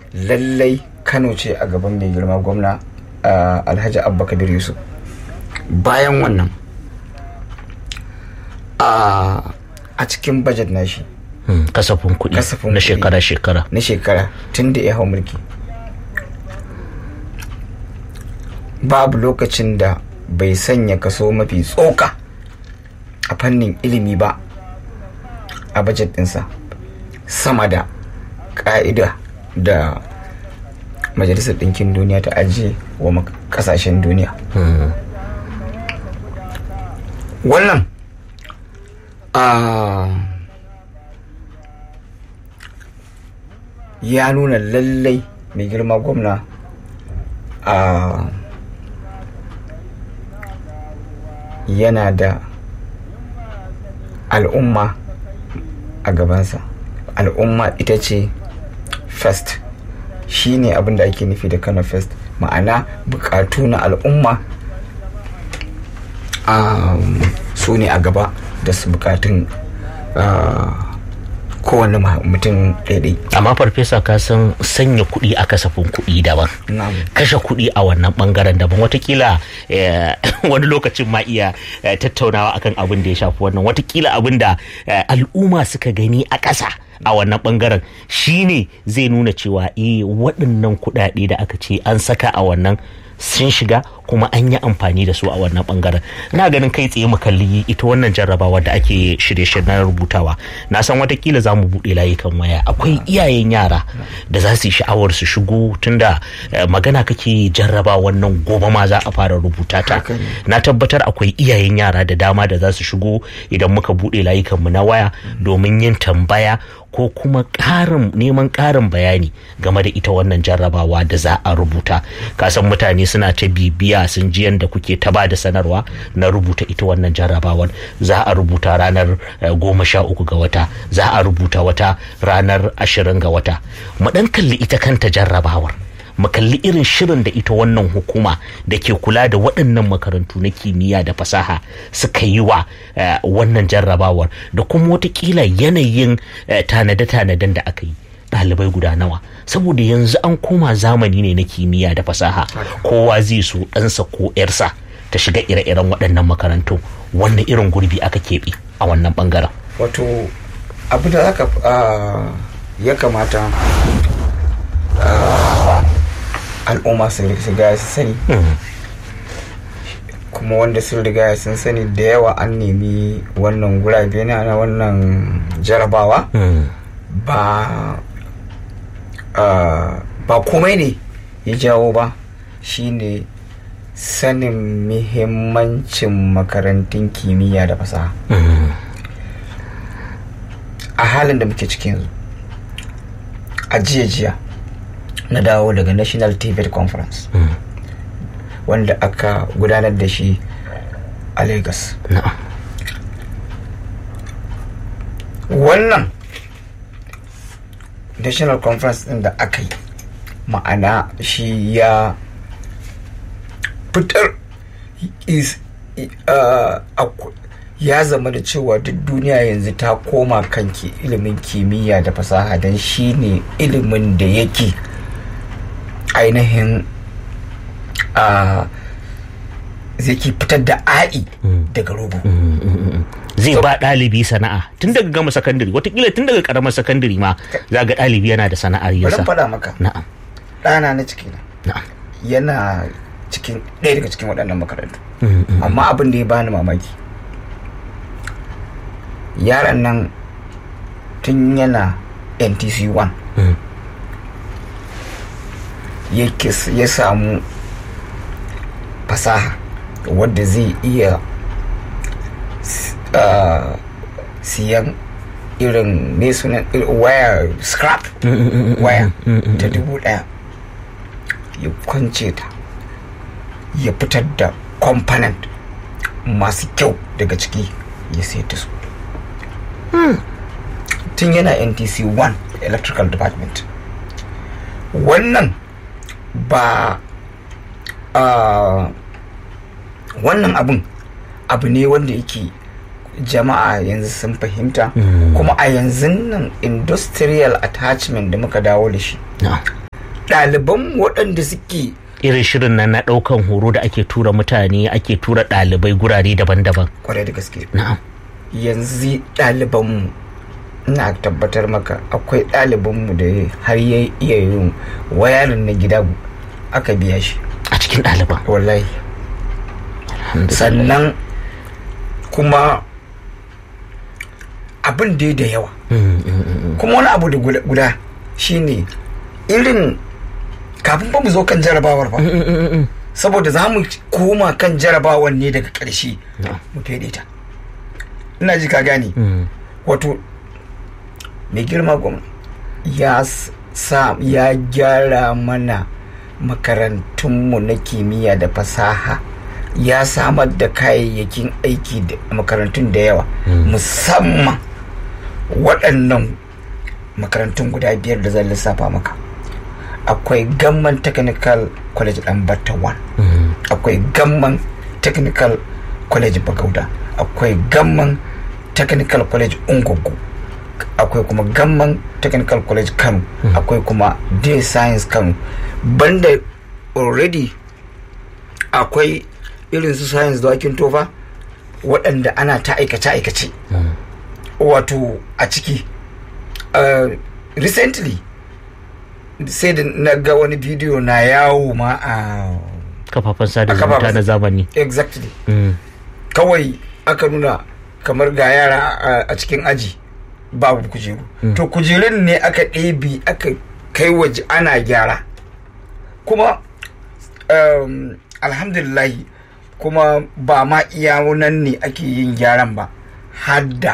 lallai kano ce a gaban mai girma gwamna uh, alhaji abba kabir yusuf bayan wannan uh, a cikin bajet nashi Hmm, kasafin kuɗi Kasafin na kuɗi. shekara-shekara na shekara tun da ya hau mulki babu lokacin da bai sanya kaso mafi tsoka a fannin ilimi ba a bajet ɗinsa sama da ƙa'ida da majalisar ɗinkin duniya ta ajiye wa mak- ƙasashen duniya Hmm, wannan ah, ya nuna lallai mai girma gwamna a yana da al'umma a gabansa al'umma ita ce first shi ne abin da ake nufi da kano first ma'ana bukatu na al'umma um, su ne a gaba da su bukatun uh, kowane ma- mutum daidai amma farfesa ka san sanya kuɗi a kasafin kuɗi daban Na'am. kashe kuɗi a wannan bangaren daban watakila eh, wani lokacin ma iya eh, tattaunawa akan abin da ya shafi wannan watakila abin da eh, al'umma suka gani a ƙasa a wannan bangaren shine zai nuna cewa eh waɗannan kuɗaɗe da aka ce an saka a wannan sun shiga kuma an yi amfani da su a wannan bangaren na ganin kai tsaye mu kalli ita wannan jarrabawa da ake shirye-shirye na rubutawa na san watakila za mu buɗe layukan waya akwai iyayen yara da za su yi sha'awar su shigo tunda eh, magana kake jarraba wannan gobe ma za a fara rubuta ta Haka ne. na tabbatar akwai iyayen yara da dama da za su shigo idan muka buɗe layukanmu na waya domin yin tambaya ko kuma ƙarin neman ƙarin bayani game da ita wannan jarrabawa da za a rubuta kasan mutane suna ta bibiya sun ji yadda kuke ta ba da sanarwa na rubuta ita wannan jarrabawar za a rubuta ranar eh, goma sha uku ga wata za a rubuta wata ranar ashirin ga wata mu ɗan kalli ita kanta jarrabawar mu kalli irin shirin da ita wannan hukuma da ke kula da waɗannan makarantu na kimiyya da fasaha suka yi wa eh, wannan jarrabawar da kuma watakila yanayin eh, tanade-tanaden da aka yi ɗalibai guda nawa saboda yanzu an koma zamani ne na kimiyya da fasaha kowa zai so ɗansa ko 'yarsa ta shiga ire-iren waɗannan makarantu wannan irin gurbi aka keɓe a wannan ɓangaren wato abu da aka ah, ya kamata ah, al'umma su riga su sani kuma wanda sun riga sun sani da yawa an nemi wannan gurabe na na wannan jarabawa ba ah, ba komai ne ya jawo ba shine sanin muhimmancin makarantun kimiyya da fasaha a halin da muke cikin yanzu a jiya jiya na dawo daga national tibet conference wanda aka gudanar da shi a lagos na'am wannan national conference din da aka yi ma'ana shi ya fitar is uh, akw- ya zama da cewa duk duniya yanzu ta koma kan ki ilimin kimiyya da fasaha don shi ne ilimin da yake ainihin uh, zai ke fitar da a'i daga rogo zai ba ɗalibi sana'a tun daga gama sakandare watakila tun daga karamar sakandare ma za ga ɗalibi yana da sana'ar bari in yasa faɗa maka na'am ɗana na cikina na'am yana cikin ɗaya daga cikin waɗannan makarantu Mm, mm. amma abin da ya bani mamaki yaron nan tun yana ntc 1 Mm. yake s- ya samu fasaha wadda zai iya s- ah, siyan irin me sunan ir- waya scrap waya ta dubu daya ya kwance ta ya fitar da component masu kyau daga ciki ya sai ta su tun yana ntc 1 electrical department wannan ba ah, wannan abun abu ne wanda yake jama'a yanzu sun fahimta kuma a yanzu nan industrial attachment da muka dawo da shi na'am ɗaliban waɗanda suke irin shirin nan na ɗaukan horo da ake tura mutane ake tura ɗalibai gurare daban-daban kwarai da gaske na'am yanzu ɗalibanmu ina tabbatar maka akwai ɗalibanmu da har ya iya yin wayarin na gida aka biya shi a cikin ɗaliban wallahi sannan kuma abin da da yawa kuma wani abu da guda shine irin kafin ba mu zo kan jarabawar ba saboda za mu koma kan jarabawar ne daga ƙarshe mu fede ta ina ji ka gane wato mai girma gwamna ya sa ya gyara mana makarantunmu na kimiyya da fasaha ya samar da kayayyakin aiki da makarantun da yawa musamman waɗannan makarantun guda biyar da zan lissafa maka akwai gamman technical college ɗanbata 1 akwai gamman technical college bagauda akwai gamman technical college ungogo akwai kuma gamman technical college kano akwai kuma day science kano banda already akwai irin su science da wakin tofa waɗanda ana ta aikace-aikace wato a ciki uh, recently sai da na ga wani bidiyo na yawo ma a kafafen sada zumunta na zamani exactly kawai aka nuna kamar ga yara a cikin aji babu kujeru to kujerun ne aka ɗebi aka kai waje ana gyara kuma um, alhamdulillahi kuma ba ma iya nan ne ake yin gyaran ba hadda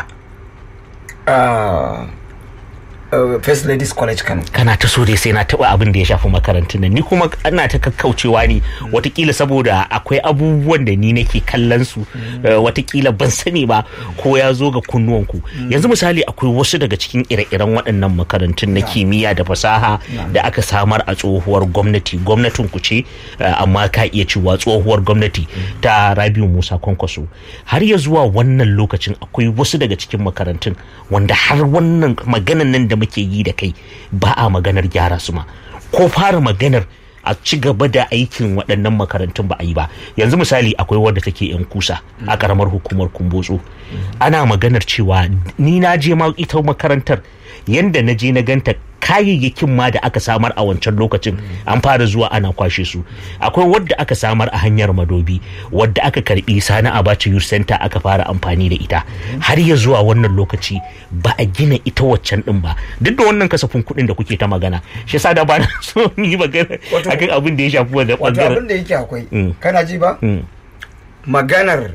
uh, uh, first ladies college kano kana ta so dai sai na taba abin da ya shafi makarantun nan ni kuma ana ta kakkaucewa ne watakila saboda akwai abubuwan da ni nake kallon su watakila ban sani ba ko ya zo ga kunnuwanku yanzu misali akwai wasu daga cikin ire-iren waɗannan makarantun na kimiyya da fasaha da aka samar a tsohuwar gwamnati gwamnatin ku ce amma ka iya cewa tsohuwar gwamnati ta rabiu musa kwankwaso har ya zuwa wannan lokacin akwai wasu daga cikin makarantun wanda har wannan maganan nan da muke yi da kai ba a maganar gyara su ma ko fara maganar a ci gaba da aikin waɗannan makarantun ba a yi ba yanzu misali akwai wadda take yan kusa a karamar hukumar kumbotso ana maganar cewa ni na je ma ita makarantar yanda na je na ganta kayayyakin ma da aka samar a wancan lokacin an fara zuwa ana kwashe su akwai wadda aka samar a hanyar madobi wadda aka karbi sani abacha youth center aka fara amfani da ita har ya zuwa wannan lokaci ba a gina ita waccan din ba duk da wannan kasafin kuɗin da kuke ta magana shi yasa da ba na so yi magana akan abin da ya shafi wanda wato abin da yake akwai kana ji ba maganar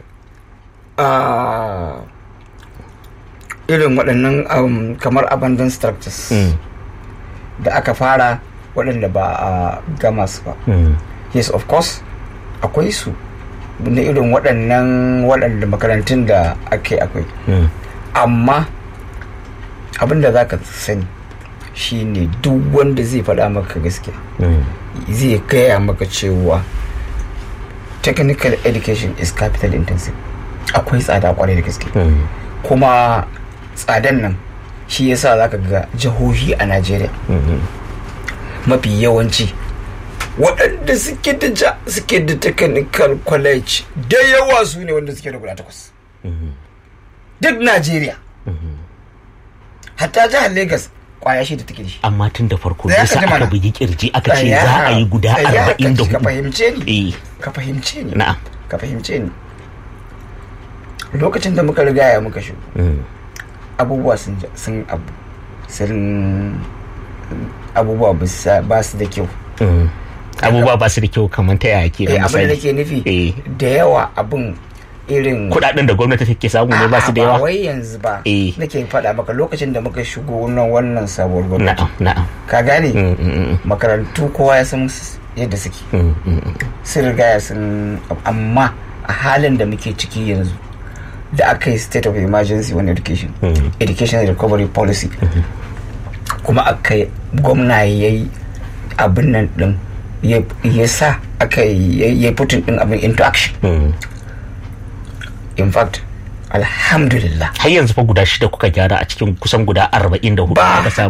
irin waɗannan kamar abandon structures da aka fara waɗanda ba a gama su ba yes of course akwai su na irin waɗannan waɗanda makarantun da ake akwai amma abin da za ka sani shine duk wanda zai faɗa maka gaskiya zai gaya maka cewa technical education is capital intensive akwai tsada kwarai da gaske kuma tsadan nan shi yasa za ka ga jihohi a najeriya mafi yawanci waɗanda suke da suke da technical college da yawa su ne wanda suke da guda takwas duk najeriya hatta jihar lagos kwaya shi da take da shi amma tun da farko yasa aka bugi kirji aka ce za a yi guda arba'in da ka hudu fahimce ni ka fahimce ni na'am ka fahimce ni lokacin da muka rigaya muka shigo abubuwa sun sun abu sun abubuwa ba su da kyau abubuwa ba su da kyau kamar ta yaya ke eh da abin da misali nake nufi Eh. da yawa abin irin kudaden da gwamnati take samu ne ba su da A'a, yawa ba wai yanzu ba Eh. nake faɗa maka lokacin da muka shigo nan wannan sabuwar gwamnati na'am na'am ka gane Mm, mm, mm, makarantu kowa ya san s- yadda suke mm, mm, mm. sun riga ya sun amma a halin da muke ciki yanzu da aka yi state of emergency on education Mm. education recovery policy kuma aka yi gwamna ya yi abin nan din ya- ya sa aka yi ya yi putin din abin into action Mm. in fact alhamdulillah har yanzu fa guda shida kuka gyara a cikin kusan guda arba'in da hudu ba aka samar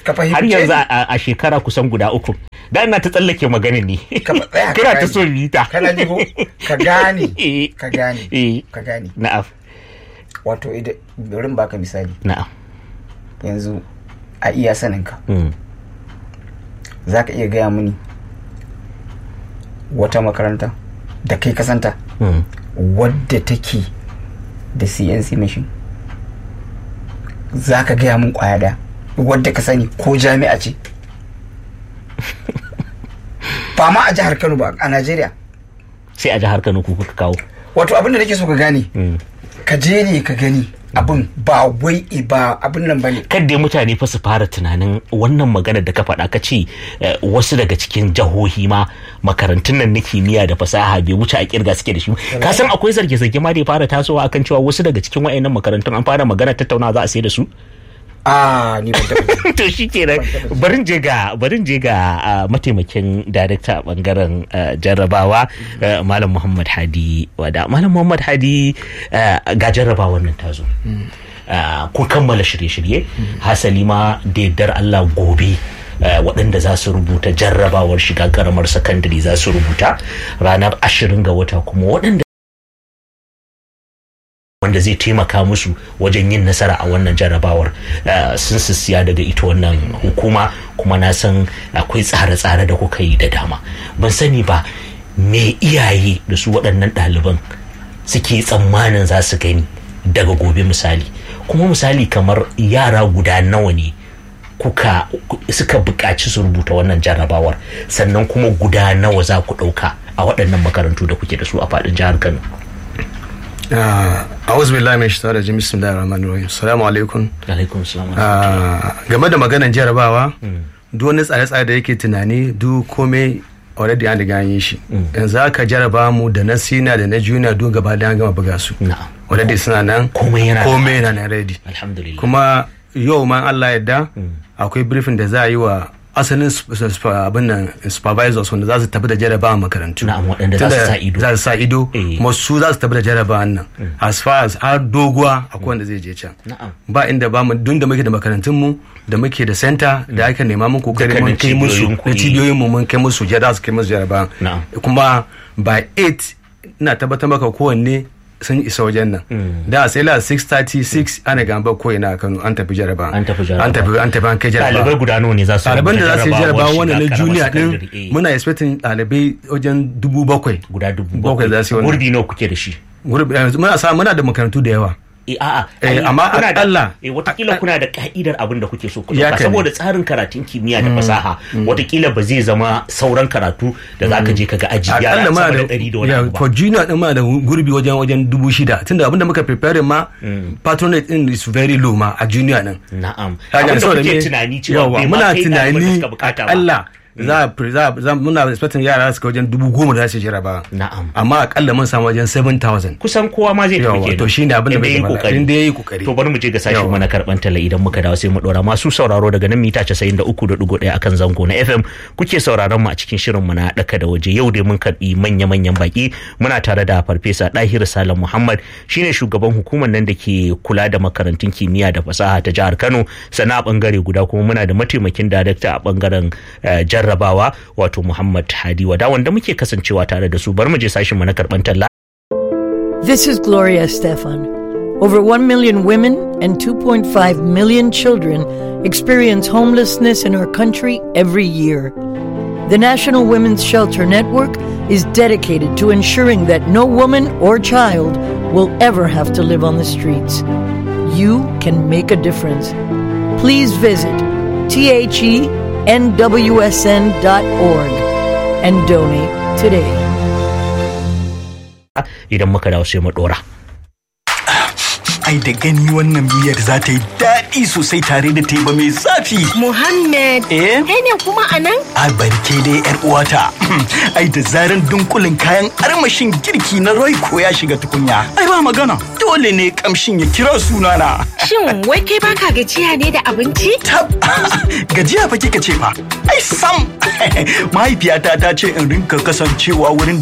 Ka fahimce har yanzu ni. a a shekara kusan guda uku da ina ta tsallake maganin ne Ka fa- tsaya ka kana ta gane. so mita kana ji ko ka gane Eh. ka gane Eh. ka gane na'am wato idan bari in baka misali na'am yanzu a iya saninka Mm. za ka iya gaya mini wata makaranta da kai kasanta Mm. wadda take da cnc machine za ka gaya min kwaya da wadda ka sani ko jami'a ce ba ma a jihar kano ba a najeriya sai a jihar Kano ku kuka kawo wato abin da nake so ka gane Mm. ka je ne ka gani abin ba wai ba abin nan ba ne kadda mutane fa su fara tunanin wannan magana da ka faɗa ka ce eh, wasu daga cikin jihohi ma makarantun nan na kimiyya da fasaha bai wuce a kirga suke da shi ka san akwai zarge-zarge ma da ya fara tasowa akan cewa wasu daga cikin wa'annan makarantun an fara magana tattauna za a sai da su a ni ban taɓa ji. to shi kenan barin je ga barin je ga ah, mataimakin darakta a bangaren ah, jarrabawa ah, malam muhammad hadi wada malam muhammad hadi ah, ga jarrabawar nan ta zo Ah, kun kammala shirye-shirye hasali ma da yardar allah gobe ah, waɗanda za su rubuta jarrabawar shiga karamar sakandare za su rubuta ranar ashirin ga wata kuma waɗanda wanda zai taimaka musu wajen yin nasara a wannan jarrabawar uh, sun siya daga ita wannan hukuma kuma na san akwai tsare-tsare da kuka yi da dama ban sani ba me iyaye da su waɗannan ɗaliban suke tsammanin za su gani daga gobe misali kuma misali kamar yara guda nawa ne kuka ku- suka buƙaci su rubuta wannan jarrabawar sannan kuma guda nawa za ku ɗauka a waɗannan makarantu da kuke da su a faɗin jihar kano a'udhu billahi min shaitanir rajim bismillahir rahmanir rahim assalamu alaikum alaikum salam Ah, game da maganan jarabawa duk wani tsare-tsare da yake tunani duk komai already an riga an yi shi yanzu aka jaraba mu da na sina da na junior duk gaba da an gama buga su na'am already suna nan Komai yana- komai yana nan ready alhamdulillah kuma yau ma Allah yadda akwai briefing da za a yi wa asalin sup- sup- abin nan supervisors wanda za su tafi da jarabawa makarantu Na'am, waɗanda za su Tunda sa ido. za su sa ido Eh. kuma su za su tafi da jarabawan nan as far as har doguwa akwai wanda zai je can Na'am. ba inda ba mu dun da muke da makarantun mu da muke da center da aka nema mun kokari Dukkanin mun kai musu cibiyoyin ku, da eh. cibiyoyin mu mun kai musu jada su kai musu jarabawan Na'am. kuma by 8 ina tabbatar maka kowanne sun isa wajen nan da sai la 636 ana gamba ko ina a Kano an tafi jaraba An tafi jaraba. an tafi an tafi an kai jaraba ɗalibai guda nawa ne za su ɗaliban da za su yi jaraba jarabawar wannan na shiga junior karamar din sakandare? Eh, muna expecting ɗalibai wajen dubu bakwai guda dubu bakwai za su yi wannan. gurbi nawa kuke da shi Gurbi- eh, muna sa muna da makarantu da yawa eh a'a Eh, ai, amma kuna da- akalla- eh watakila kuna da ka'idar abin da kuke so ku Ya dauka kan. saboda tsarin karatun kimiyya da fasaha watakila ba zai zama sauran karatu da zaka je kaga aji yara akalla muna sama da da ɗari da wani ya, abu ba for junior din muna da gurbi wajen wajen dubu shida tunda abinda muka prepare ma patronate din is very low ma a junior din na'am Kaga abin da saboda kuke me- tunani cewa yawa, bai ma muna kai ɗaliban da tunani suka bukata ba Allah za a pre- za a- za muna expecting yara su kai wajen dubu goma da za su jaraba Na'am. amma akalla mun samu wajen 7000 kusan kowa ma zai tafi Yawa, kenan to shine abin da Inda muke yayi magana. kokari. Inda yayi kokari. to bari mu je ga sashen Yawa. mana karban talla idan muka dawo sai mu dora masu sauraro daga nan mita 93.1 akan zango na FM kuke sauraron mu a cikin shirin mu na daka da waje yau dai mun karbi manya-manyan baki muna tare da farfesa Dahir Salam Muhammad shine shugaban hukumar nan da ke kula da makarantun kimiyya da fasaha ta jihar Kano sana a bangare guda kuma muna da mataimakin darakta a bangaren eh, jarrabawa wato Muhammad Hadi Wada wanda muke kasancewa tare da su bari mu je sashen mu na karban talla This is Gloria Stefan. Over 1 million women and 2.5 million children experience homelessness in our country every year. The National Women's Shelter Network is dedicated to ensuring that no woman or child will ever have to live on the streets. You can make a difference. Please visit thenwsn.org and donate today. idan muka dawo sai mu dora Ai da gani wannan miyar za ta yi daɗi sosai tare da teba mai zafi. Muhammad, Eh? kai ne kuma a nan? A barke dai yar uwata. Ai da zaran dunkulin kayan armashin girki na Royco ya shiga tukunya. Ai ba magana. Dole ne kamshin ya kira sunana. Shin wai kai baka gajiya ne da abinci? Tab gajiya fa kika ce fa. Ai sam. Mahaifiyata ta ce in rinka kasancewa wurin